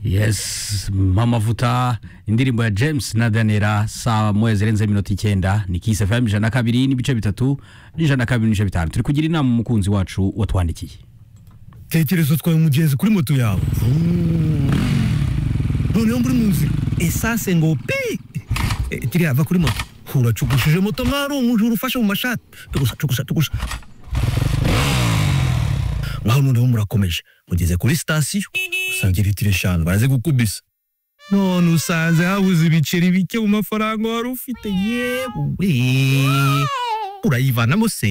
yes mama vuta indirimbo ya james na danira saa moya zirenze iminota icyenda ni kisi fm ijana na kabiri n'ibice bitatu n'ijana na kabiri n'ibice bitanu turi kugira inama umukunzi wacu watwandikiye tekereza utwaye umugenzi kuri moto yawe noneho muri mu nzira esase ngo pi Eh, kiriya va kuri moto uracugushije moto nk'aho ari umujura ufashe mu mashati tugusa tugusa tugusa ngaho noneho murakomeje mugeze kuri sitasiyo usanga litiro eshanu baraze gukubisa none usanze habuze ibiceri bike mu mafaranga wari ufite yewe urayivanamo se